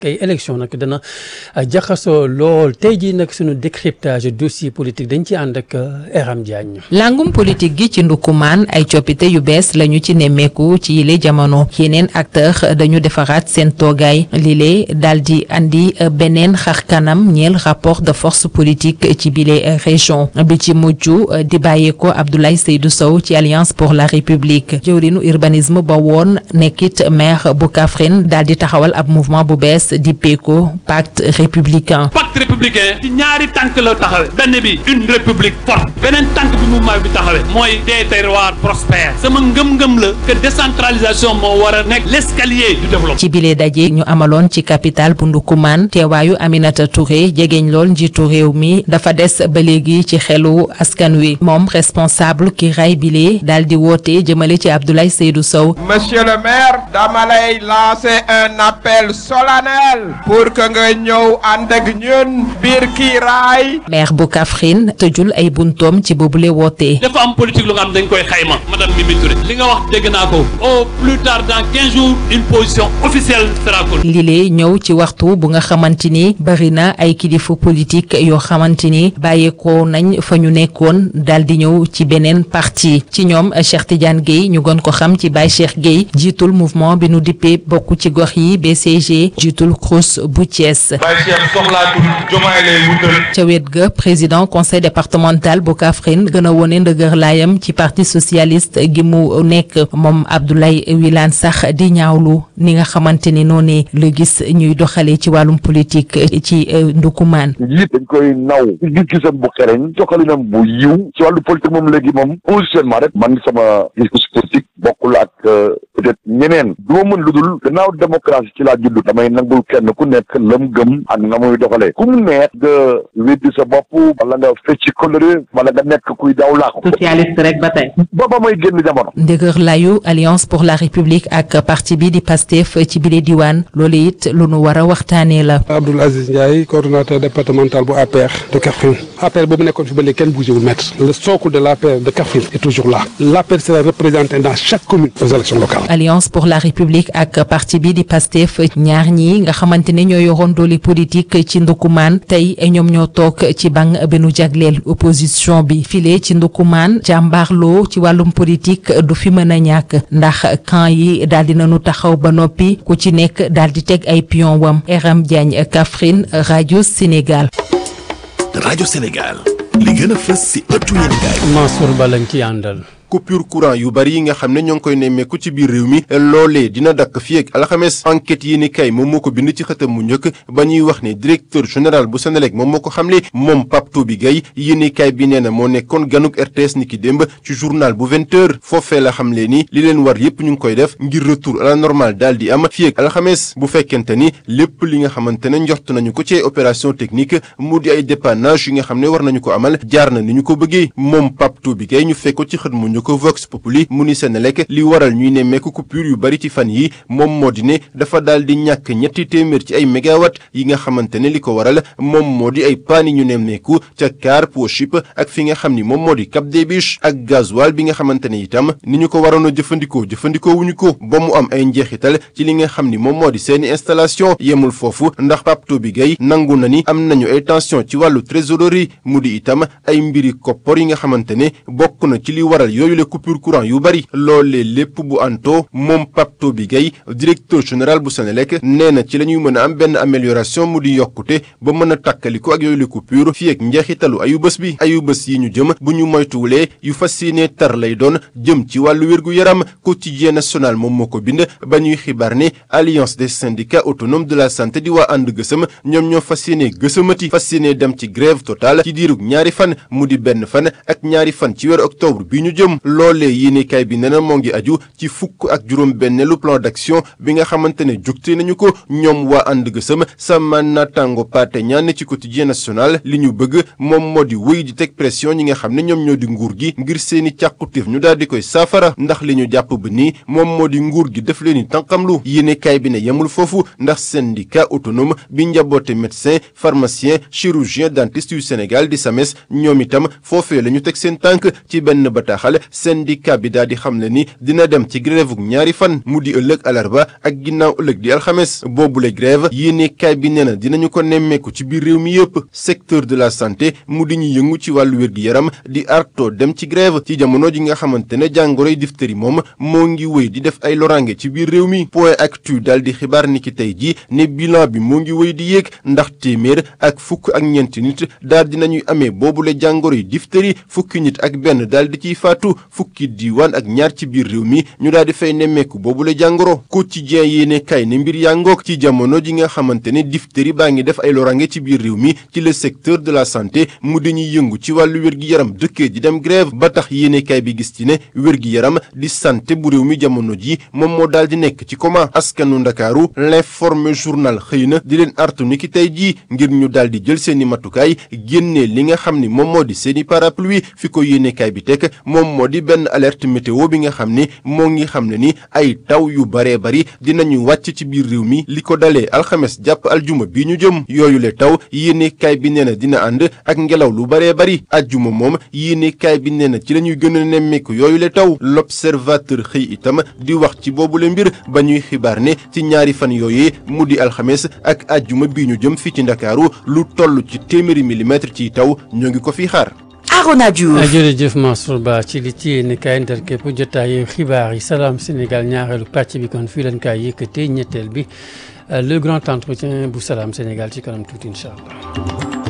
kay élection nag dana jaxasoo lool tey jii nag suñu décryptage dossier politique dañ ci ànd ak Eram Diagne. langum politique gi ci ndukumaan ay coppite yu bees lañu ci nemmeeku ci yile jamono yeneen acteur dañu defaraat seen toogaay lile daal di andi beneen xar kanam ñeel rapport de force politique ci bile région bi ci mujj di bàyyeeko Abdoulaye Seydou Sow ci alliance pour la république jëwrinu urbanisme ba woon nekkit maire bu Kaffrine daal di taxawal ab mouvement bu bees di PECO pacte républicain. pacte républicain ci ñaari tànk la taxawe benn bi une république forte beneen tànk bi mouvement bi taxawe mooy des terroirs prospères sama ngëm-ngëm la que décentralisation moo war a nekk l'escalier du développement. ci bile daje ñu amaloon ci capitale bu Ndoukoumane teewaayu Aminata Touré jegeñ lool njiitu réew mi dafa des ba léegi ci xelu askan wi moom responsable ki ray bile daal di woote jëmale ci Abdoulaye Seydou Sow. monsieur le maire dama lay lancer un appel solennel pour que nga ñëw ànd ak ñun biir kii raay. maire bu Kaffrine tëjul ay buntoom ci boobule woote. dafa am politique lu nga xam dañ koy xayma madame Mimi Touré li nga wax dégg naa ko au plus tard dans quinze jours une position officielle sera connue. lile ñëw ci waxtu bu nga xamante ni bari na ay kilifa politique yoo xamante ni bàyyeekoo nañ fa ñu nekkoon daal di ñëw ci beneen parti ci ñoom Cheikh Tidiane Gueye ñu gën ko xam ci Baye Cheikh Gueye jiitul mouvement bi nu dippee bokk ci gox yi BCG jiitul CROUS bu Thiès. Baye Cheikh soxlaatul jomaay lay wutal. ca wet ga président conseil départemental bu Kaffrine gën a wone ndëgër laayam ci parti socialiste gi mu nekk moom Abdoulaye Wilane sax di ñaawlu ni nga xamante ni noonu la gis ñuy doxalee ci wàllum politique ci Ndoukoumane. njiit dañ koy naw gis-gisam bu xereñ doxalinam bu yiw ci wàllu politique moom léegi moom positionnement rek man sama gis politique bokkul ak peut-être ñeneen du ma mën lu dul gannaaw démocratie ci laa judd damay nangul kenn ku nekk lam gëm ak na muy doxalee ku mu neex nga weddi sa bopp wala nga fecci coloré wala nga nekk kuy daw laaxu socialiste rek ba tey. ba ba may génn jamono ndëgër layu alliance pour la république ak parti bi di PASTEF ci bile diwaan loolu it lu nu war a waxtaanee la. Abdoul Aziz Ndiaye coordonnateur départemental bu APR de Kaffrine APR boobu nekkoon fi ba léegi kenn bougé wul maître le socle de l'APR de Kaffrine est toujours là l'APR sera représenté dans chaque commune aux élections locales. alliance pour la république ak parti bi di PASTEF ñaar ñi nga xamante ne ñoo yoroon doole politique ci Ndoukoumane tey ñoom ñoo toog ci bang bi nu jagleel opposition bi file ci Ndoukoumane jàmbaarloo ci wàllum politique du fi mën a ñàkk ndax camp yi daal di nañu taxaw ba noppi ku ci nekk daal di teg ay pion wam Eram Diagne Kaffrine rajo Sénégal. rajo Sénégal li gën a fës si ëttu yéenekaay Mansour Ba lañ ci àndal. coupure courant yu bari yi nga xam ne ñoo ngi koy nemmeeku ci biir réew mi loolee dina dakk fii ak alxames enquête yi ni kay moom moo ko bind ci xëtam mu njëkk ba ñuy wax ne directeur général bu Senelec moom moo ko xamle moom Pape Toby Gaye yi ni kay bi nee na moo nekkoon ganuk RTS ni ki démb ci journal bu 20 heures foofee la xamle ni li leen war yépp ñu ngi koy def ngir retour à la normale daal di am fii ak alxames bu fekkente ni lépp li nga xamante ne njort nañu ko ci opération technique mu di ay dépannage yi nga xam ne war nañu ko amal jaar na ni ñu ko bëggee moom Pape Toby Gaye ñu fekk ko ci xët mu njëkk ko Vox Populi mu ni Senelec li waral ñuy nemmeeku coupure yu bari ci fan yi moom moo di ne dafa daal di ñàkk ñetti téeméer ci ay mégawatt yi nga xamante ne li ko waral moom moo di ay paani ñu nemmeeku ca Car Pochip ak fi nga xam ni moom moo di Cap des Biches ak gasoil bi nga xamante ne itam ni ñu ko waroon a jëfandikoo jëfandikoo wuñu ko ba mu am ay njeexital ci li nga xam ni moom moo di seeni installation yemul foofu ndax Pape Toby Gaye nangu na ni am nañu ay tension ci wàllu trésorerie mu di itam ay mbiri koppor yi nga xamante ne bokk na ci li waral yooyu le coupure courant yu bari loolee lépp bu anto moom Pape Toby Gaye directeur général bu Senelec nee na ci la ñuy mën a am benn amélioration mu di yokkute ba mën a tàkkaliko ak yooyu le coupure fii ak njeexitalu ayu bés bi ayu bés yi ñu jëm bu ñu moytuwulee yu fas yéene tar lay doon jëm ci wàllu wér-gu-yaram quotidien national moom moo ko bind ba ñuy xibaar ne alliance des syndicats autonomes de la santé di waa ànd gësëm ñoom ñoo fas yéene gësëmati fas yéene dem ci grève totale ci diirug ñaari fan mu di benn fan ak ñaari fan ci weeru octobre bi ñu jëm loolee yéenekaay bi nee na moo ngi aju ci fukk ak juróom benneelu plan d'action bi nga xamante ne jugte nañu ko ñoom waa ànd gësëm sama natango paate ñaan ci quotidien national li ñu bëgg moom moo di wéy di teg pression ñi nga xam ne ñoom ñoo di nguur gi ngir seeni càqutéef ñu daal di koy saafara ndax li ñu jàpp ba nii moom moo di nguur gi def leen ni tànqamlu yéenekaay bi ne yemul foofu ndax syndicat autonome bi njaboote médecin pharmacien chirurgien dentiste yu Sénégal di SAMES ñoom itam foofee la ñu teg seen tànk ci benn bataaxal syndicat bi daal di xam ne ni dina dem ci grève ñaari fan mu di ëllëg alarba ak ginnaaw ëllëg di alxames boobule grève yéenekaay bi nee na dinañu ko nemmeeku ci biir réew mi yëpp secteur de la santé mu di ñu yëngu ci wàllu wér-gi-yaram di arto dem ci grève ci jamono ji nga xamante ne jàngoroy diphtérie moom moo ngi wéy di def ay lorange ci biir réew mi point actu daal di xibaar ni ki tey ji ne bilan bi moo ngi wéy di yéeg ndax téeméer ak fukk ak ñeenti nit daal di nañuy amee boobule jàngoroy diphtérie fukki nit ak benn daal di ciy faatu fukki diiwaan ak ñaar ci biir réew mi ñu daal di fay nemmeeku boobule jàngoro quotidien yéene kay ne mbir yaa ngoog ci jamono ji nga xamante ne diphtérie baa ngi def ay lorange ci biir réew mi ci le secteur de la santé mu dañuy yëngu ci wàllu wér-gi-yaram dëkkee di dem grève ba tax yéene kay bi gis ci ne wér-gi-yaram di santé bu réew mi jamono ji moom moo daal di nekk ci coma askanu ndakaaru l'informé journal xëy na di leen artu ni ki tey jii ngir ñu daal di jël seeni matukaay génnee li nga xam ni moom moo di seeni parapluie fi ko yéenekaay bi teg moom moo di benn alerte météo bi nga xam ni moo ngi xam ne ni ay taw yu baree bari dinañu wàcc ci biir réew mi li ko dalee alxames jàpp aljuma bi ñu jëm yooyu le taw yéenekaay bi nee na dina ànd ak ngelaw lu baree bari aljuma moom yéenekaay bi nee na ci la ñuy gën a nemmeeku yooyu le taw l'observateur xëy itam di wax ci boobule mbir ba ñuy xibaar ne ci ñaari fan yooyee mu di alxames ak ajjuma bi ñu jëm fii ci ndakaaru lu toll ci téeméeri millimètre ci taw ñoo ngi ko fi xaar Arona Diouf jërëjëf Mansour Ba ci li ci yéen kaay ndar képp jotaayu xibaar yi salaam Sénégal ñaareelu pàcc bi kon fii leen kaay yëkkatee ñetteel bi le grand entretien bu salaam Sénégal ci kanam tuuti incha allah